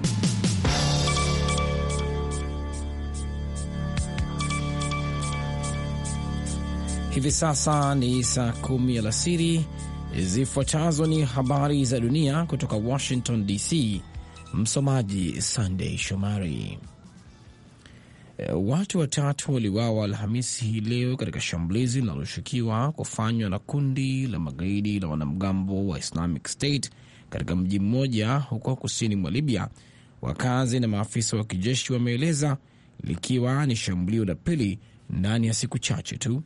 Hivi sasa ni saa kumi alasiri. Zifuatazo ni habari za dunia kutoka Washington DC. Msomaji Sandey Shomari. Watu watatu waliuawa Alhamisi hii leo katika shambulizi linaloshukiwa kufanywa na kundi la magaidi la wanamgambo wa Islamic State katika mji mmoja huko kusini mwa Libya, wakazi na maafisa wa kijeshi wameeleza, likiwa ni shambulio la pili ndani ya siku chache tu.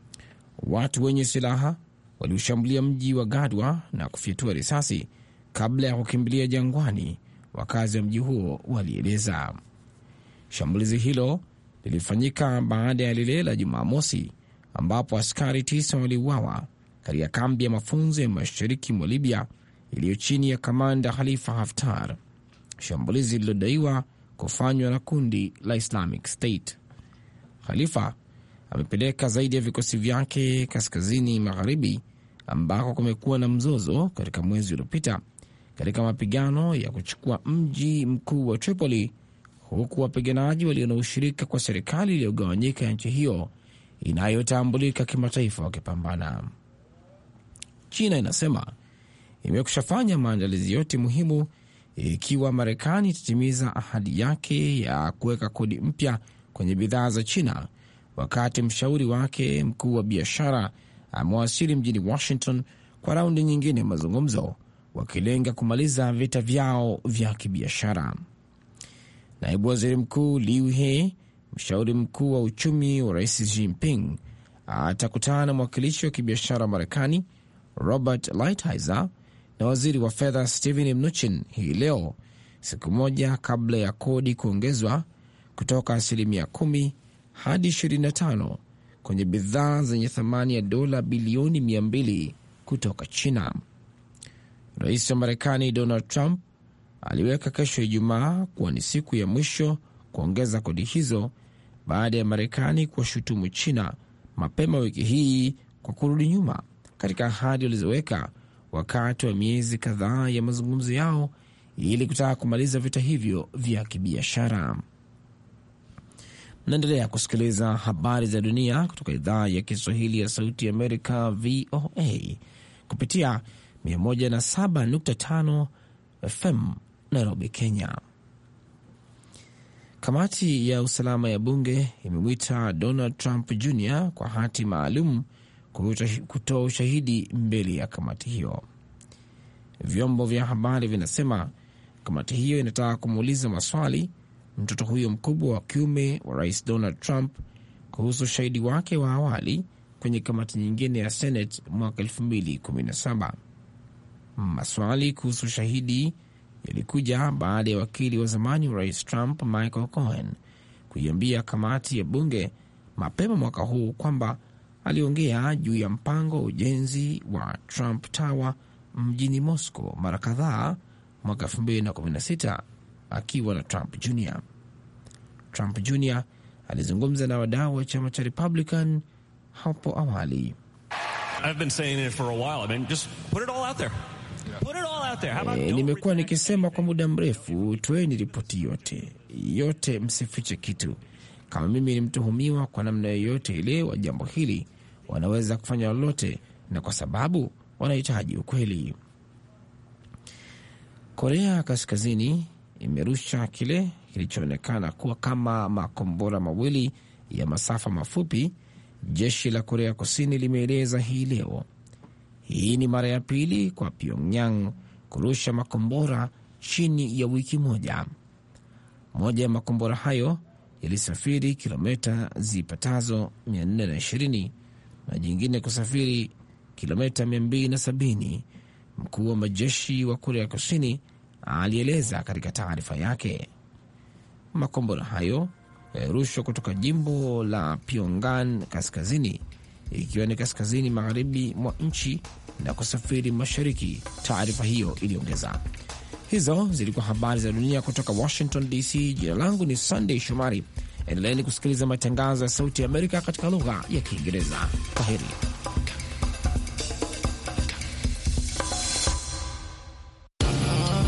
Watu wenye silaha waliushambulia mji wa Gadwa na kufyatua risasi kabla ya kukimbilia jangwani, wakazi wa mji huo walieleza. Shambulizi hilo lilifanyika baada ya lile la Jumamosi ambapo askari tisa waliuawa katika kambi ya mafunzo ya mashariki mwa Libya iliyo chini ya kamanda Khalifa Haftar, shambulizi lililodaiwa kufanywa na kundi la Islamic State. Khalifa amepeleka zaidi ya vikosi vyake kaskazini magharibi ambako kumekuwa na mzozo katika mwezi uliopita katika mapigano ya kuchukua mji mkuu wa Tripoli, huku wapiganaji walio na ushirika kwa serikali iliyogawanyika ya nchi hiyo inayotambulika kimataifa wakipambana. China inasema imekushafanya maandalizi yote muhimu ikiwa Marekani itatimiza ahadi yake ya kuweka kodi mpya kwenye bidhaa za China wakati mshauri wake mkuu wa biashara amewasili mjini Washington kwa raundi nyingine ya mazungumzo, wakilenga kumaliza vita vyao vya kibiashara. Naibu waziri mkuu Liu He, mshauri mkuu wa uchumi wa rais Xi Jinping, atakutana na mwakilishi wa kibiashara wa Marekani Robert Lighthizer na waziri wa fedha Steven Mnuchin hii leo, siku moja kabla ya kodi kuongezwa kutoka asilimia kumi hadi 25 kwenye bidhaa zenye thamani ya dola bilioni 200 kutoka China. Rais wa Marekani Donald Trump aliweka kesho Ijumaa kuwa ni siku ya mwisho kuongeza kodi hizo baada ya Marekani kuwashutumu China mapema wiki hii kwa kurudi nyuma katika ahadi walizoweka wakati wa miezi kadhaa ya mazungumzo yao ili kutaka kumaliza vita hivyo vya kibiashara. Naendelea kusikiliza habari za dunia kutoka idhaa ya Kiswahili ya Sauti ya Amerika, VOA, kupitia 107.5 FM Nairobi, Kenya. Kamati ya usalama ya bunge imemwita Donald Trump Jr kwa hati maalum kutoa ushahidi mbele ya kamati hiyo. Vyombo vya habari vinasema kamati hiyo inataka kumuuliza maswali mtoto huyo mkubwa wa kiume wa rais Donald Trump kuhusu ushahidi wake wa awali kwenye kamati nyingine ya Senate mwaka 2017. Maswali kuhusu ushahidi yalikuja baada ya wakili wa zamani wa rais Trump Michael Cohen kuiambia kamati ya bunge mapema mwaka huu kwamba aliongea juu ya mpango wa ujenzi wa Trump Tower mjini Moscow mara kadhaa mwaka 2016 akiwa na Trump Jr. Trump Jr alizungumza na wadau wa chama cha Republican hapo awali. E, nimekuwa nikisema kwa muda mrefu, toeni ripoti yote yote, msifiche kitu. Kama mimi ni mtuhumiwa kwa namna yoyote ile wa jambo hili, wanaweza kufanya lolote, na kwa sababu wanahitaji ukweli. Korea Kaskazini imerusha kile kilichoonekana kuwa kama makombora mawili ya masafa mafupi, jeshi la Korea Kusini limeeleza hii leo. Hii ni mara ya pili kwa Pyongyang kurusha makombora chini ya wiki moja. Moja ya makombora hayo yalisafiri kilomita zipatazo 420 na jingine kusafiri kilomita 270. Mkuu wa majeshi wa Korea Kusini alieleza katika taarifa yake. Makombora hayo yalirushwa kutoka jimbo la Pyongan kaskazini, ikiwa ni kaskazini magharibi mwa nchi na kusafiri mashariki, taarifa hiyo iliongeza. Hizo zilikuwa habari za dunia kutoka Washington DC. Jina langu ni Sunday Shomari. Endeleeni kusikiliza matangazo ya Sauti ya Amerika katika lugha ya Kiingereza. Kwaheri.